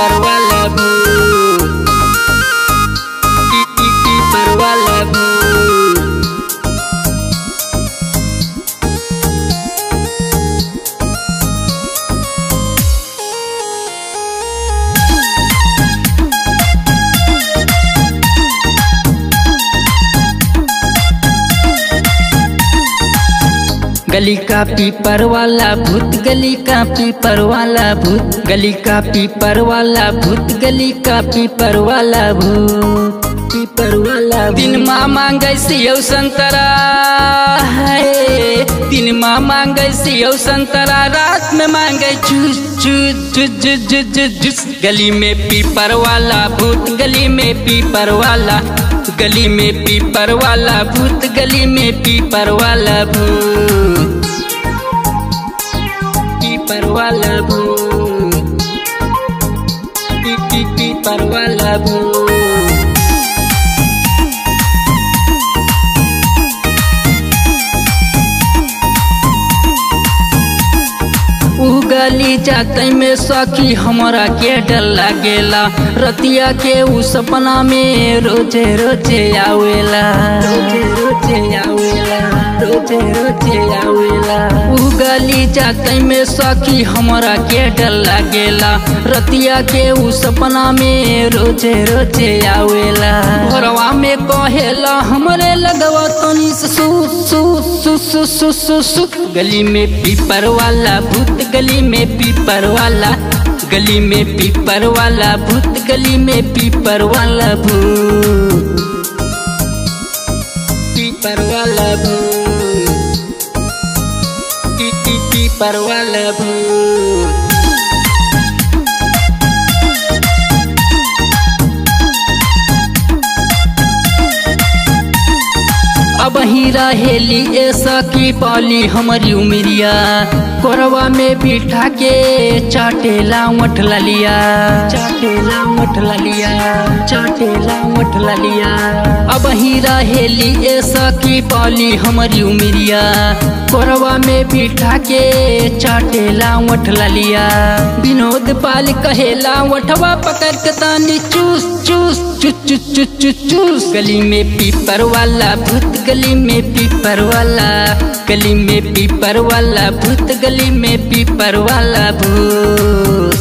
पीपर वाला भूत पी पी पीपर वाला भूत गली का पीपर वाला भूत गली का पीपर वाला भूत गली का पीपर वाला भूत गली का पीपर वाला भूत पीपर वाला दिन माँ मांगे सियो संतरा है दिन माँ मांगे सियो संतरा रात में मांगे चूस चूस चूस चूस चूस चूस चूस गली में पीपर वाला भूत गली में पीपर वाला गली में पीपर वाला भूत गली में पीपर वाला भूत पीपर वाला भूत पी पी पीपर वाला भूत उगली जाते में सखी हमरा के डर लागेला रतिया के उ सपना में रोजे रोजे आवेला रोजे रोजे आवेला रोजे रोजे आवेला उगली जाते में सखी हमरा के डर लागेला रतिया के उ सपना में रोजे रोजे आवेला भोरवा में कहेला हमरे लगवा तनी सु सु सु सु सु सु सु गली में पीपर वाला भूत गली में पीपर वाला गली में पीपर वाला भूत गली में पीपर वाला भूत पीपर वाला भूत पी पी पीपर वाला भूत अब ही रहेली ऐसा की पाली हमारी उमरिया कोरवा में बिठा के चाटेला मठ लिया चाटेला मठ लिया चाटेला मठ लिया अब ही रहेली ऐसा की पाली हमारी उमरिया कोरवा में बिठा के चाटेला मठ लिया विनोद पाल कहेला वठवा पकड़ के तानी चूस चूस चूस चूस चूस चूस चूस गली में पीपर वाला भूत गली में पीपर वाला गली में पीपर वाला भूत गली में पीपर वाला भूत